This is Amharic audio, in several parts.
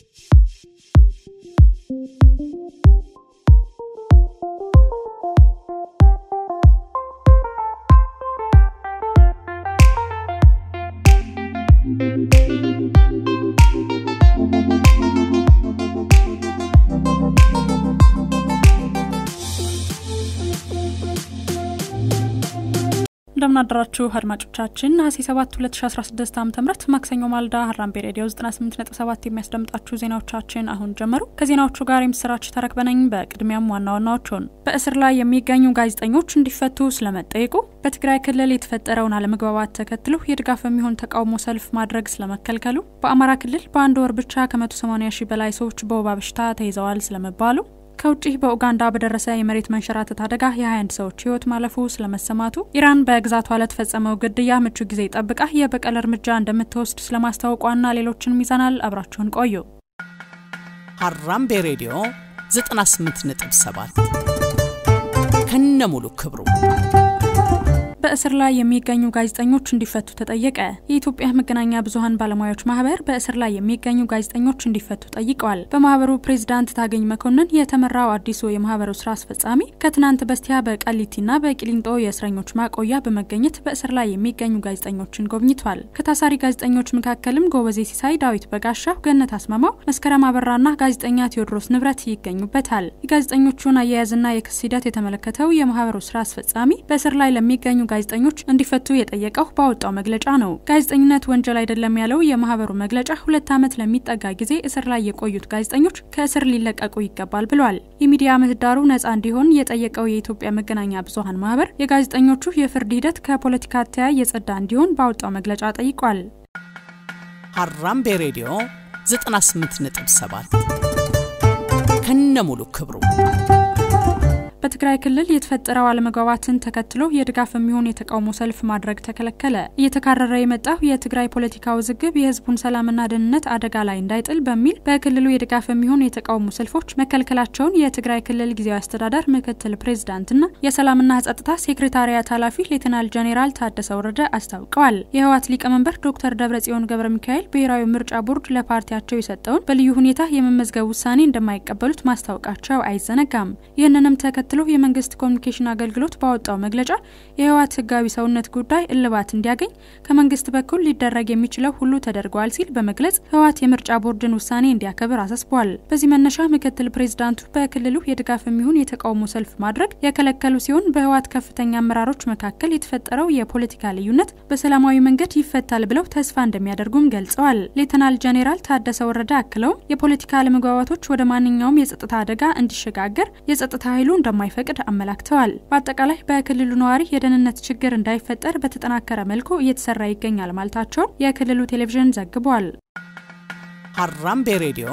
እንደምናደራችሁ አድማጮቻችን ነሐሴ 7 2016 ዓ ም ማክሰኞ ማልዳ ሀራምቤ ሬዲዮ 98.7 የሚያስደምጣችሁ ዜናዎቻችን አሁን ጀመሩ። ከዜናዎቹ ጋር የምስራች ተረክበነኝ። በቅድሚያም ዋና ዋናዎቹን በእስር ላይ የሚገኙ ጋዜጠኞች እንዲፈቱ ስለመጠየቁ፣ በትግራይ ክልል የተፈጠረውን አለመግባባት ተከትሎ የድጋፍ የሚሆን ተቃውሞ ሰልፍ ማድረግ ስለመከልከሉ፣ በአማራ ክልል በአንድ ወር ብቻ ከ180 ሺህ በላይ ሰዎች በወባ በሽታ ተይዘዋል ስለመባሉ ከውጭ በኡጋንዳ በደረሰ የመሬት መንሸራተት አደጋ የ21 ሰዎች ሕይወት ማለፉ ስለመሰማቱ፣ ኢራን በግዛቷ ለተፈጸመው ግድያ ምቹ ጊዜ ጠብቃ የበቀል እርምጃ እንደምትወስድ ስለማስታወቋና ሌሎችንም ይዘናል። አብራችሁን ቆዩ። ሀራምቤ ሬዲዮ 98.7 ከነ ሙሉ ክብሩ በእስር ላይ የሚገኙ ጋዜጠኞች እንዲፈቱ ተጠየቀ። የኢትዮጵያ መገናኛ ብዙኃን ባለሙያዎች ማህበር በእስር ላይ የሚገኙ ጋዜጠኞች እንዲፈቱ ጠይቀዋል። በማህበሩ ፕሬዚዳንት ታገኝ መኮንን የተመራው አዲሱ የማህበሩ ስራ አስፈጻሚ ከትናንት በስቲያ በቃሊቲና በቂሊንጦ የእስረኞች ማቆያ በመገኘት በእስር ላይ የሚገኙ ጋዜጠኞችን ጎብኝቷል። ከታሳሪ ጋዜጠኞች መካከልም ጎበዜ ሲሳይ፣ ዳዊት በጋሻው፣ ገነት አስማማው፣ መስከረም አበራና ጋዜጠኛ ቴዎድሮስ ንብረት ይገኙበታል። የጋዜጠኞቹን አያያዝና የክስ ሂደት የተመለከተው የማህበሩ ስራ አስፈጻሚ በእስር ላይ ለሚገኙ ጋዜጠኞች እንዲፈቱ የጠየቀው ባወጣው መግለጫ ነው። ጋዜጠኝነት ወንጀል አይደለም ያለው የማህበሩ መግለጫ ሁለት ዓመት ለሚጠጋ ጊዜ እስር ላይ የቆዩት ጋዜጠኞች ከእስር ሊለቀቁ ይገባል ብሏል። የሚዲያ ምህዳሩ ነጻ እንዲሆን የጠየቀው የኢትዮጵያ መገናኛ ብዙኃን ማህበር የጋዜጠኞቹ የፍርድ ሂደት ከፖለቲካ አተያይ የጸዳ እንዲሆን ባወጣው መግለጫ ጠይቋል። ሀራምቤ ሬዲዮ 98.7 ከነ ሙሉ ክብሩ በትግራይ ክልል የተፈጠረው አለመግባባትን ተከትሎ የድጋፍ የሚሆን የተቃውሞ ሰልፍ ማድረግ ተከለከለ። እየተካረረ የመጣው የትግራይ ፖለቲካ ውዝግብ የህዝቡን ሰላምና ደህንነት አደጋ ላይ እንዳይጥል በሚል በክልሉ የድጋፍ የሚሆን የተቃውሞ ሰልፎች መከልከላቸውን የትግራይ ክልል ጊዜያዊ አስተዳደር ምክትል ፕሬዚዳንትና የሰላምና ጸጥታ ሴክሬታሪያት ኃላፊ ሌተናል ጄኔራል ታደሰ ወረደ አስታውቀዋል። የህወሓት ሊቀመንበር ዶክተር ደብረጽዮን ገብረ ሚካኤል ብሔራዊ ምርጫ ቦርድ ለፓርቲያቸው የሰጠውን በልዩ ሁኔታ የመመዝገብ ውሳኔ እንደማይቀበሉት ማስታወቃቸው አይዘነጋም። ይህንንም ተከትሎ የመንግስት ኮሚኒኬሽን አገልግሎት ባወጣው መግለጫ የህወሓት ህጋዊ ሰውነት ጉዳይ እልባት እንዲያገኝ ከመንግስት በኩል ሊደረግ የሚችለው ሁሉ ተደርጓል ሲል በመግለጽ ህወሓት የምርጫ ቦርድን ውሳኔ እንዲያከብር አሳስቧል። በዚህ መነሻ ምክትል ፕሬዚዳንቱ በክልሉ የድጋፍ የሚሆን የተቃውሞ ሰልፍ ማድረግ የከለከሉ ሲሆን በህወሓት ከፍተኛ አመራሮች መካከል የተፈጠረው የፖለቲካ ልዩነት በሰላማዊ መንገድ ይፈታል ብለው ተስፋ እንደሚያደርጉም ገልጸዋል። ሌተናል ጄኔራል ታደሰ ወረደ አክለውም የፖለቲካ አለመግባባቶች ወደ ማንኛውም የጸጥታ አደጋ እንዲሸጋገር የጸጥታ ኃይሉ እንደማይፈቅድ አመላክተዋል። በአጠቃላይ በክልሉ ነዋሪ የደህንነት ችግር እንዳይፈጠር በተጠናከረ መልኩ እየተሰራ ይገኛል ማለታቸውን የክልሉ ቴሌቪዥን ዘግቧል። ሀራምቤ ሬዲዮ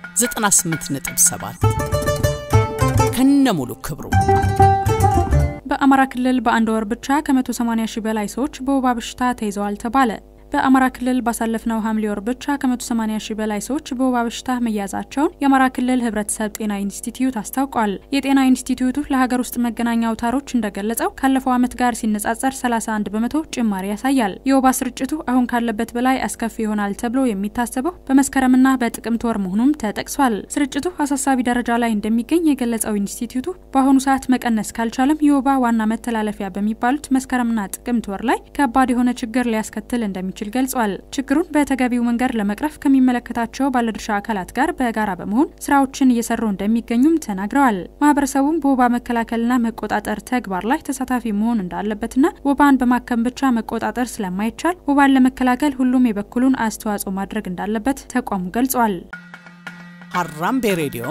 98.7 ከነ ሙሉ ክብሩ በአማራ ክልል በአንድ ወር ብቻ ከ180 ሺህ በላይ ሰዎች በወባ በሽታ ተይዘዋል ተባለ። በአማራ ክልል ባሳለፍነው ሐምሌ ወር ብቻ ከ180 ሺህ በላይ ሰዎች በወባ በሽታ መያዛቸውን የአማራ ክልል ሕብረተሰብ ጤና ኢንስቲትዩት አስታውቋል። የጤና ኢንስቲትዩቱ ለሀገር ውስጥ መገናኛ አውታሮች እንደገለጸው ካለፈው ዓመት ጋር ሲነጻጸር 31 በመቶ ጭማሪ ያሳያል። የወባ ስርጭቱ አሁን ካለበት በላይ አስከፊ ይሆናል ተብሎ የሚታሰበው በመስከረምና በጥቅምት ወር መሆኑም ተጠቅሷል። ስርጭቱ አሳሳቢ ደረጃ ላይ እንደሚገኝ የገለጸው ኢንስቲትዩቱ በአሁኑ ሰዓት መቀነስ ካልቻለም የወባ ዋና መተላለፊያ በሚባሉት መስከረምና ጥቅምት ወር ላይ ከባድ የሆነ ችግር ሊያስከትል እንደሚችል እንደሚችል ገልጿል። ችግሩን በተገቢው መንገድ ለመቅረፍ ከሚመለከታቸው ባለድርሻ አካላት ጋር በጋራ በመሆን ስራዎችን እየሰሩ እንደሚገኙም ተናግረዋል። ማህበረሰቡም በወባ መከላከልና መቆጣጠር ተግባር ላይ ተሳታፊ መሆን እንዳለበትና ወባን በማከም ብቻ መቆጣጠር ስለማይቻል ወባን ለመከላከል ሁሉም የበኩሉን አስተዋጽኦ ማድረግ እንዳለበት ተቋሙ ገልጿል። ሀራምቤ ሬዲዮ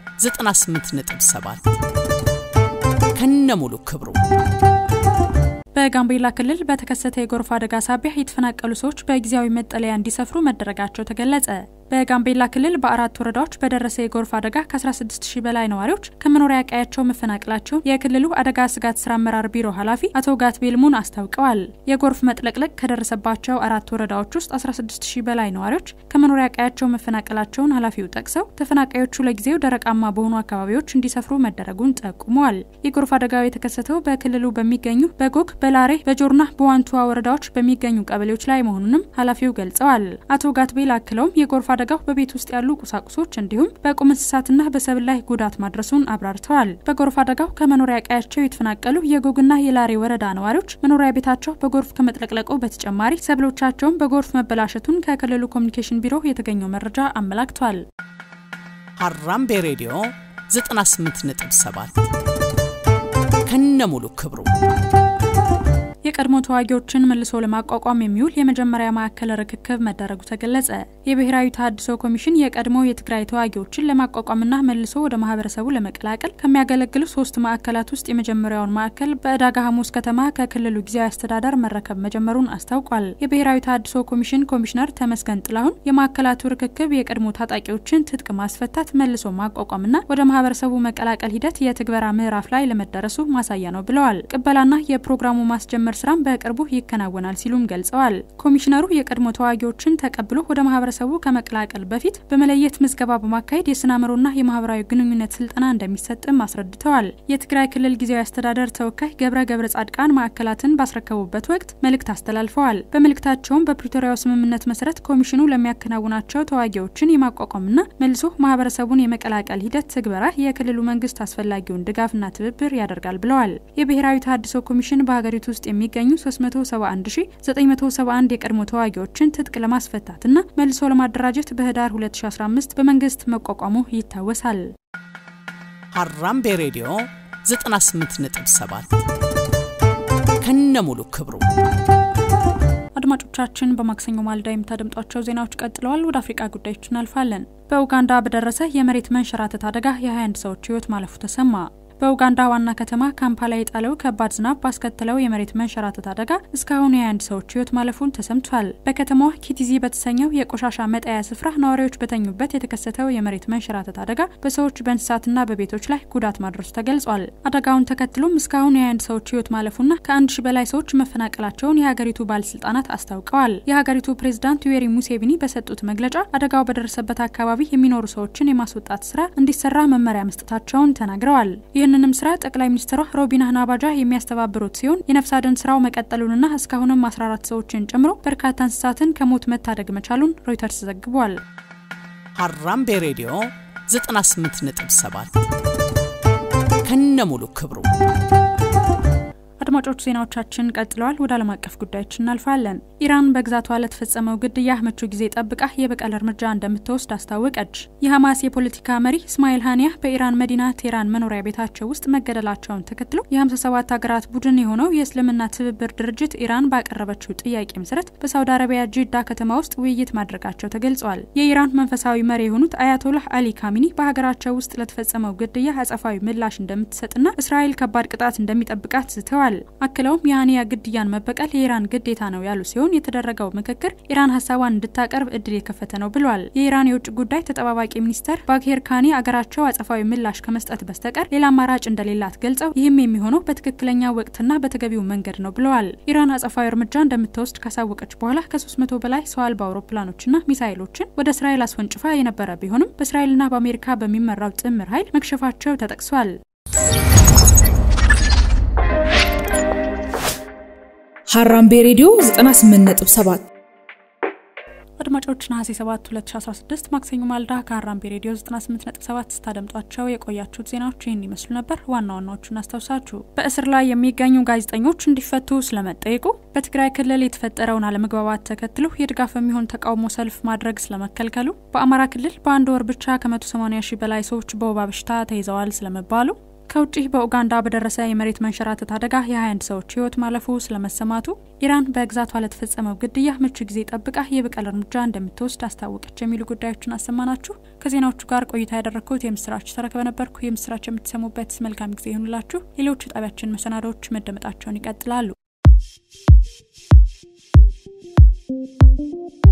98.7 ከነ ሙሉ ክብሩ በጋምቤላ ክልል በተከሰተ የጎርፍ አደጋ ሳቢያ የተፈናቀሉ ሰዎች በጊዜያዊ መጠለያ እንዲሰፍሩ መደረጋቸው ተገለጸ። በጋምቤላ ክልል በአራት ወረዳዎች በደረሰ የጎርፍ አደጋ ከ16 ሺህ በላይ ነዋሪዎች ከመኖሪያ ቀያቸው መፈናቀላቸውን የክልሉ አደጋ ስጋት ስራ አመራር ቢሮ ኃላፊ አቶ ጋት ቤልሙን አስታውቀዋል። የጎርፍ መጥለቅለቅ ከደረሰባቸው አራት ወረዳዎች ውስጥ 16 ሺህ በላይ ነዋሪዎች ከመኖሪያ ቀያቸው መፈናቀላቸውን ኃላፊው ጠቅሰው ተፈናቃዮቹ ለጊዜው ደረቃማ በሆኑ አካባቢዎች እንዲሰፍሩ መደረጉን ጠቁመዋል። የጎርፍ አደጋው የተከሰተው በክልሉ በሚገኙ በጎግ፣ በላሬ፣ በጆርና በዋንቱዋ ወረዳዎች በሚገኙ ቀበሌዎች ላይ መሆኑንም ኃላፊው ገልጸዋል። አቶ ጋትቤል አክለውም የጎርፍ አደጋው በቤት ውስጥ ያሉ ቁሳቁሶች እንዲሁም በቁም እንስሳትና በሰብል ላይ ጉዳት ማድረሱን አብራርተዋል። በጎርፍ አደጋው ከመኖሪያ ቀያቸው የተፈናቀሉ የጎግና የላሬ ወረዳ ነዋሪዎች መኖሪያ ቤታቸው በጎርፍ ከመጥለቅለቁ በተጨማሪ ሰብሎቻቸውን በጎርፍ መበላሸቱን ከክልሉ ኮሚኒኬሽን ቢሮ የተገኘው መረጃ አመላክቷል። ሀራምቤ ሬዲዮ 98.7 ከነሙሉ ክብሩ የቀድሞ ተዋጊዎችን መልሶ ለማቋቋም የሚውል የመጀመሪያ ማዕከል ርክክብ መደረጉ ተገለጸ። የብሔራዊ ተሃድሶ ኮሚሽን የቀድሞ የትግራይ ተዋጊዎችን ለማቋቋምና መልሶ ወደ ማህበረሰቡ ለመቀላቀል ከሚያገለግሉ ሶስት ማዕከላት ውስጥ የመጀመሪያውን ማዕከል በዕዳጋ ሐሙስ ከተማ ከክልሉ ጊዜያዊ አስተዳደር መረከብ መጀመሩን አስታውቋል። የብሔራዊ ተሃድሶ ኮሚሽን ኮሚሽነር ተመስገን ጥላሁን የማዕከላቱ ርክክብ የቀድሞ ታጣቂዎችን ትጥቅ ማስፈታት፣ መልሶ ማቋቋምና ወደ ማህበረሰቡ መቀላቀል ሂደት የትግበራ ምዕራፍ ላይ ለመደረሱ ማሳያ ነው ብለዋል። ቅበላና የፕሮግራሙ ማስጀመር ስራም በቅርቡ ይከናወናል ሲሉም ገልጸዋል። ኮሚሽነሩ የቀድሞ ተዋጊዎችን ተቀብሎ ወደ ማህበረሰቡ ከመቀላቀል በፊት በመለየት ምዝገባ በማካሄድ የስነ አእምሮና የማህበራዊ ግንኙነት ስልጠና እንደሚሰጥም አስረድተዋል። የትግራይ ክልል ጊዜያዊ አስተዳደር ተወካይ ገብረ ገብረ ጻድቃን ማዕከላትን ባስረከቡበት ወቅት መልእክት አስተላልፈዋል። በመልእክታቸውም በፕሪቶሪያው ስምምነት መሰረት ኮሚሽኑ ለሚያከናውናቸው ተዋጊዎችን የማቋቋምና መልሶ ማህበረሰቡን የመቀላቀል ሂደት ትግበራ የክልሉ መንግስት አስፈላጊውን ድጋፍና ትብብር ያደርጋል ብለዋል። የብሔራዊ ተሃድሶ ኮሚሽን በሀገሪቱ ውስጥ የሚ የሚገኙ 371971 የቀድሞ ተዋጊዎችን ትጥቅ ለማስፈታትና መልሶ ለማደራጀት በህዳር 2015 በመንግስት መቋቋሙ ይታወሳል። ሀራምቤ ሬዲዮ 98.7 ከነሙሉ ክብሩ አድማጮቻችን በማክሰኞ ማልዳ የምታደምጧቸው ዜናዎች ቀጥለዋል። ወደ አፍሪቃ ጉዳዮች እናልፋለን። በኡጋንዳ በደረሰ የመሬት መንሸራተት አደጋ የ21 ሰዎች ህይወት ማለፉ ተሰማ። በኡጋንዳ ዋና ከተማ ካምፓላ የጣለው ከባድ ዝናብ ባስከተለው የመሬት መንሸራተት አደጋ እስካሁን የ21 ሰዎች ህይወት ማለፉን ተሰምቷል። በከተማዋ ኪቲዚ በተሰኘው የቆሻሻ መጣያ ስፍራ ነዋሪዎች በተኙበት የተከሰተው የመሬት መንሸራተት አደጋ በሰዎች በእንስሳትና በቤቶች ላይ ጉዳት ማድረሱ ተገልጿል። አደጋውን ተከትሎም እስካሁን የ21 ሰዎች ህይወት ማለፉና ከአንድ ሺ በላይ ሰዎች መፈናቀላቸውን የሀገሪቱ ባለስልጣናት አስታውቀዋል። የሀገሪቱ ፕሬዝዳንት ዩዌሪ ሙሴቪኒ በሰጡት መግለጫ አደጋው በደረሰበት አካባቢ የሚኖሩ ሰዎችን የማስወጣት ስራ እንዲሰራ መመሪያ መስጠታቸውን ተናግረዋል። ይህንንም ስራ ጠቅላይ ሚኒስትሯ ሮቢና ናባጃ የሚያስተባብሩት ሲሆን የነፍስ አድን ስራው መቀጠሉንና እስካሁንም 14 ሰዎችን ጨምሮ በርካታ እንስሳትን ከሞት መታደግ መቻሉን ሮይተርስ ዘግቧል። ሀራምቤ ሬዲዮ 98.7 ከነሙሉ ክብሩ አድማጮች ዜናዎቻችን ቀጥለዋል። ወደ ዓለም አቀፍ ጉዳዮች እናልፋለን። ኢራን በግዛቷ ለተፈጸመው ግድያ ምቹ ጊዜ ጠብቃ የበቀል እርምጃ እንደምትወስድ አስታወቀች። የሐማስ የፖለቲካ መሪ እስማኤል ሃኒያ በኢራን መዲና ቴህራን መኖሪያ ቤታቸው ውስጥ መገደላቸውን ተከትሎ የ57 ሀገራት ቡድን የሆነው የእስልምና ትብብር ድርጅት ኢራን ባቀረበችው ጥያቄ መሰረት በሳውዲ አረቢያ ጂዳ ከተማ ውስጥ ውይይት ማድረጋቸው ተገልጿል። የኢራን መንፈሳዊ መሪ የሆኑት አያቶላህ አሊ ካሚኒ በሀገራቸው ውስጥ ለተፈጸመው ግድያ አጸፋዊ ምላሽ እንደምትሰጥና እስራኤል ከባድ ቅጣት እንደሚጠብቃት ዝተዋል። አክለውም የሃኒያ ግድያን መበቀል የኢራን ግዴታ ነው ያሉ ሲሆን የተደረገው ምክክር ኢራን ሀሳቧን እንድታቀርብ እድል የከፈተ ነው ብሏል። የኢራን የውጭ ጉዳይ ተጠባባቂ ሚኒስተር ባግሄር ካኒ አገራቸው አጸፋዊ ምላሽ ከመስጠት በስተቀር ሌላ አማራጭ እንደሌላት ገልጸው ይህም የሚሆነው በትክክለኛ ወቅትና በተገቢው መንገድ ነው ብለዋል። ኢራን አጸፋዊ እርምጃ እንደምትወስድ ካሳወቀች በኋላ ከ300 በላይ ሰው አልባ አውሮፕላኖችና ሚሳይሎችን ወደ እስራኤል አስወንጭፋ የነበረ ቢሆንም በእስራኤልና በአሜሪካ በሚመራው ጥምር ኃይል መክሸፋቸው ተጠቅሷል። ሀራምቤ ሬዲዮ 98.7 አድማጮች ነሐሴ 7 2016 ማክሰኞ ማልዳ ከሀራምቤ ሬዲዮ 98.7 ስታደምጧቸው የቆያችሁት ዜናዎች ይህን ይመስሉ ነበር። ዋና ዋናዎቹን አስታውሳችሁ በእስር ላይ የሚገኙ ጋዜጠኞች እንዲፈቱ ስለመጠየቁ፣ በትግራይ ክልል የተፈጠረውን አለመግባባት ተከትሎ የድጋፍ የሚሆን ተቃውሞ ሰልፍ ማድረግ ስለመከልከሉ፣ በአማራ ክልል በአንድ ወር ብቻ ከ180 ሺህ በላይ ሰዎች በወባ በሽታ ተይዘዋል ስለመባሉ ከውጭ በኡጋንዳ በደረሰ የመሬት መንሸራተት አደጋ የ21 ሰዎች ህይወት ማለፉ ስለመሰማቱ፣ ኢራን በግዛቷ ለተፈጸመው ግድያ ምቹ ጊዜ ጠብቃ የበቀል እርምጃ እንደምትወስድ አስታወቀች የሚሉ ጉዳዮችን አሰማናችሁ። ከዜናዎቹ ጋር ቆይታ ያደረግኩት የምስራች ተረከበ ነበርኩ። የምስራች የምትሰሙበት መልካም ጊዜ ይሁንላችሁ። ሌሎች ጣቢያችን መሰናዶዎች መደመጣቸውን ይቀጥላሉ።